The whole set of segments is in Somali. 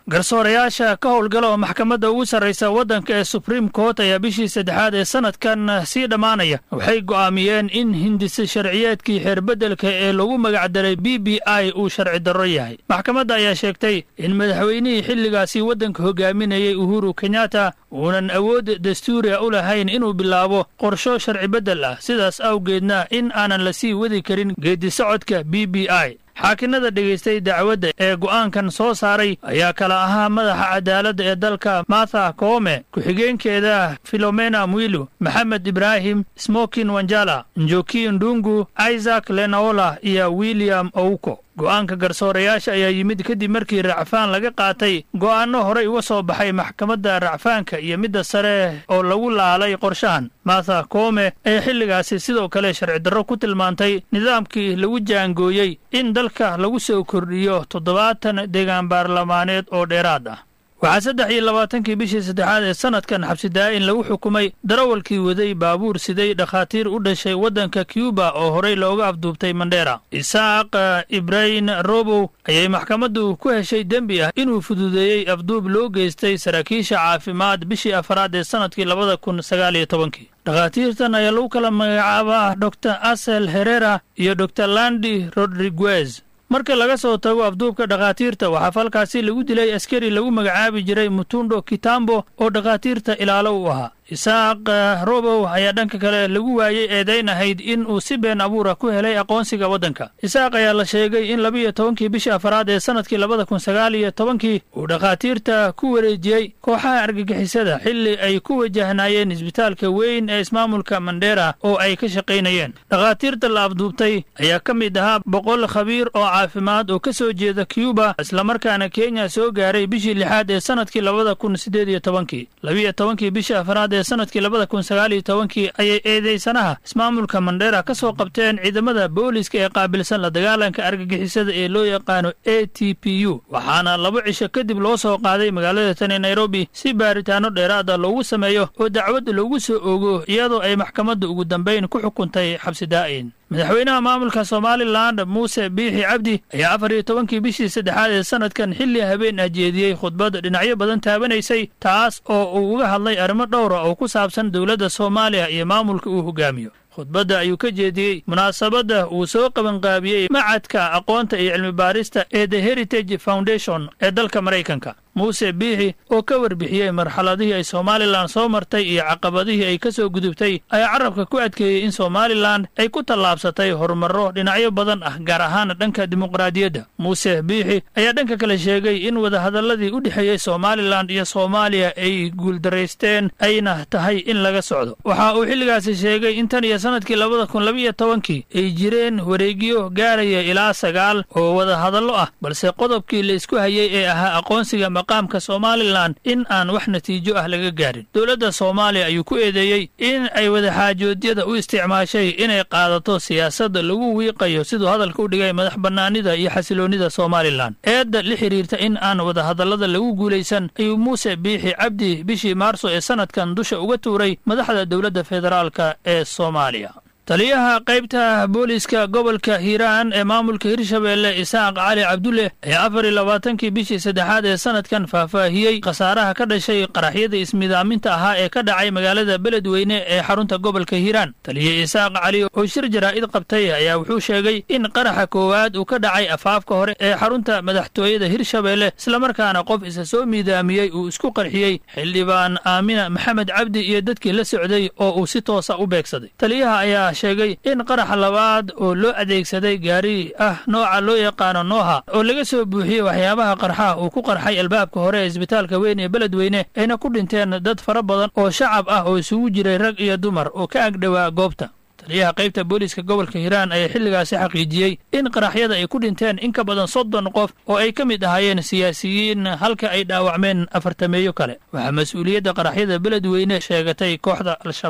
garsoorayaasha ka howlgala oo maxkamadda ugu sarraysa waddanka ee supreme court ayaa bishii saddexaad ee sannadkan sii dhammaanaya waxay go'aamiyeen in hindise sharciyeedkii xeerbeddelka ee lagu magacdaray b b i uu sharci darro yahay maxkamadda ayaa sheegtay in madaxweynihii xilligaasi waddanka hogaaminayay uhuru kenyatta uunan awood dastuuriga u lahayn inuu bilaabo qorsho sharci beddel ah sidaas awgeedna in aanan la sii wadi karin geedisocodka b b i xaakinada dhegaystay dacwadda ee go'aankan soo saaray ayaa kala ahaa madaxa cadaaladda ee dalka martha koome ku-xigeenkeeda filomena mwilu maxamed ibraahim smokin wanjala njoki ndungu isaac lenaola iyo william ouko go'aanka garsoorayaasha ayaa yimid kadib markii racfaan laga qaatay go'aanno horey uga soo baxay maxkamadda racfaanka iyo midda sare oo lagu laalay qorshahan martha koome ee xilligaasi sidoo kale sharci darro ku tilmaantay nidaamkii lagu jaangooyey in dalka lagu soo kordhiyo toddobaatan deegaan baarlamaaneed oo dheeraad ah waxaa saddex iyo labaatankii bishii saddexaad ee sannadkan xabsidaa'in lagu xukumay darawalkii waday baabuur siday dhakhaatiir u dhashay waddanka cuba oo horey looga afduubtay mandheera isaaq ibrahin robow ayay maxkamaddu ku heshay dembi ah inuu fududeeyey afduub loo geystay saraakiisha caafimaad bishii afaraad ee sannadkii labada kun sagaal iyo tobankii dhakhaatiirtan ayaa lagu kala magacaabaa dor asel herera iyo dor landi rodriguez marka laga soo tago afduubka dhakhaatiirta waxaa falkaasi lagu dilay askari lagu magacaabi jiray mutundo kitambo oo dhakhaatiirta ilaalo u ahaa isaaq robow ayaa dhanka kale lagu waayey eedayn ahayd in uu si been abuura ku helay aqoonsiga waddanka isaaq ayaa la sheegay in labiiyo tobankii bishii afaraad ee sannadkii labada kun sagaal iyo tobankii uu dhakhaatiirta ku wareejiyey kooxaha argagixisada xilli ay ku wajahnaayeen isbitaalka weyn ee ismaamulka mandheera oo ay ka shaqaynayeen dhakhaatiirta la afduubtay ayaa ka mid ahaa boqol khabiir oo caafimaad oo ka soo jeeda cuba islamarkaana kenya soo gaaray bishii lixaad ee sannadkii labada kun siddeed iyo tobankii labiiyo tobankii bishii afaraad ee sannadkii labada kun sagaal iyo tobankii ayay eedeysanaha ismaamulka mandheera ka soo qabteen ciidamada booliska ee qaabilsan la dagaalanka argagixisada ee loo yaqaano a t p u waxaana laba cisho kadib loo soo qaaday magaalada tani nairobi si baaritaano dheeraada loogu sameeyo oo dacwad loogu soo ogo iyadoo ay maxkamadda ugu dambayn ku xukuntay xabsi daa'in madaxweynaha maamulka somalilan muuse biixi cabdi ayaa afar iyo tobankii bishii saddexaad ee sannadkan xilli habeen ah jeediyey khudbad dhinacyo badan taabanaysay taas oo uu uga hadlay arrimo dhowra oo ku saabsan dowladda soomaaliya iyo maamulka uu hogaamiyo khudbadda ayuu ka jeediyey munaasabadda uu soo qabanqaabiyey macadka aqoonta iyo cilmi baarista ee the heritage foundation ee dalka maraykanka muuse biixi oo ka warbixiyey marxaladihii ay somalilan soo martay iyo caqabadihii ay ka soo gudubtay ayaa carabka ku adkeeyey in somalilan ay ku tallaabsatay horumarro dhinacyo badan ah gaar ahaan dhanka dimuqraadiyadda muuse biixi ayaa dhanka kale sheegay in wadahadalladii u dhexeeyey somalilan iyo soomaaliya ay guuldaraysteen ayna tahay in laga socdo waxa uu xilligaasi sheegay in tan iyo sannadkii labada kun labaiyo tobankii ay jireen wareegyo gaaraya ilaa sagaal oo wadahadallo ah balse qodobkii la isku hayey ee ahaa aqoonsiga maqaamka somalilan in aan wax natiijo ah laga gaarin dowladda soomaaliya ayuu ku eedeeyey in ay wadaxaajoodyada u isticmaashay inay qaadato siyaasadda lagu wiiqayo siduu hadalka u dhigay madax bannaanida iyo xasiloonnida somalilan eedda la xidhiirta in aan wadahadallada lagu guulaysan ayuu muuse biixi cabdi bishii maarso ee sannadkan dusha uga tuuray madaxda dowladda federaalka ee soomaaliya taliyaha qaybta booliiska gobolka hiiraan ee maamulka hirshabeelle isaaq cali cabdulle ayaa afar iyo labaatankii bishii saddexaad ee sannadkan faahfaahiyey khasaaraha ka dhashay qaraxyada ismidaaminta ahaa ee ka dhacay magaalada beledweyne ee xarunta gobolka hiiraan taliya isaaq cali oo shir jaraa'id qabtay ayaa wuxuu sheegay in qaraxa koowaad uu ka dhacay afaafka hore ee xarunta madaxtooyada hirshabeelle islamarkaana qof isa soo miidaamiyey uu isku qarxiyey xildhibaan aamina maxamed cabdi iyo dadkii la socday oo uu si toosa u beegsaday taliyaha ayaa sheegay in qaraxa labaad oo loo adeegsaday gaari ah nooca loo yaqaano nooha oo laga soo buuxiyey waxyaabaha qarxa uu ku qarxay albaabka hore ee isbitaalka weyn ee beledweyne ayna ku dhinteen dad fara badan oo shacab ah oo isugu jiray rag iyo dumar oo ka agdhowaa goobta taliyaha qaybta booliiska gobolka hiiraan ayaa xilligaasi xaqiijiyey in qaraxyada ay ku dhinteen in ka badan soddon qof oo ay ka mid ahaayeen siyaasiyiin halka ay dhaawacmeen afartameeyo kale waxaa mas-uuliyadda qaraxyada beledweyne sheegatay kooxda al-shabaab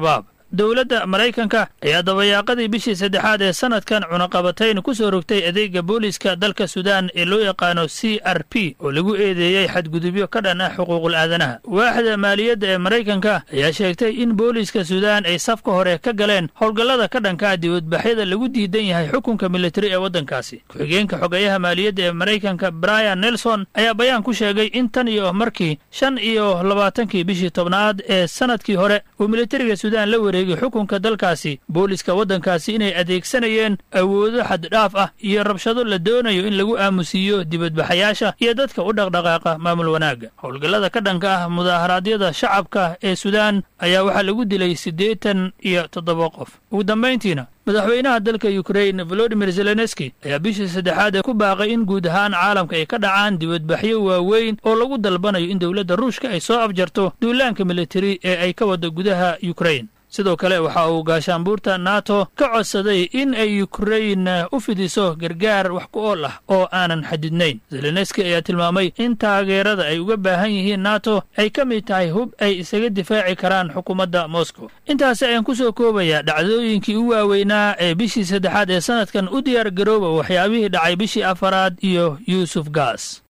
dowladda maraykanka ayaa dabayaaqadii bishii saddexaad ee sanadkan cunaqabatayn ku soo rogtay adeega booliiska dalka suudaan ee loo yaqaano c r p oo lagu eedeeyey xadgudubyo ka dhan ah xuquuqul aadanaha waaxda maaliyadda ee maraykanka ayaa sheegtay in booliiska suudaan ay safka hore ka galeen howlgallada ka dhankaa dibadbaxyada lagu diidan yahay xukunka militari ee waddankaasi ku-xigeenka xogeeyaha maaliyadda ee maraykanka brian nelson ayaa bayaan ku sheegay in tan iyo markii shan iyo labaatankii bishii tobnaad ee sanadkii hore uu militariga suudaan la wareegay xukunka dalkaasi booliiska waddankaasi inay adeegsanayeen awoodo xaddhaaf ah iyo rabshado la doonayo in lagu aamusiiyo dibadbaxayaasha iyo dadka u dhaqdhaqaaqa maamul wanaagga howlgallada ka dhanka ah mudaaharaadyada shacabka ee suudaan ayaa waxaa lagu dilay siddeetan iyo toddoba qof ugu dambayntiina madaxweynaha dalka yukrain volodimir zelenski ayaa bishii saddexaad ee ku baaqay in guud ahaan caalamka ay ka dhacaan dibadbaxyo waaweyn oo lagu dalbanayo in dowladda ruushka ay soo afjarto duulaanka militari ee ay ka waddo gudaha yukrain sidoo kale waxa uu gaashaanbuurta nato ka codsaday in ay yukrain u fidiso gargaar wax ku ool ah oo aanan xadidnayn zelenski ayaa tilmaamay in taageerada ay uga baahan yihiin nato ay ka mid tahay hub ay isaga difaaci karaan xukuumadda moscow intaasi ayaan ku soo koobayaa dhacdooyinkii u waaweynaa ee bishii saddexaad ee sanadkan u diyaar garooba waxyaabihii dhacay bishii afaraad iyo yuusuf gaas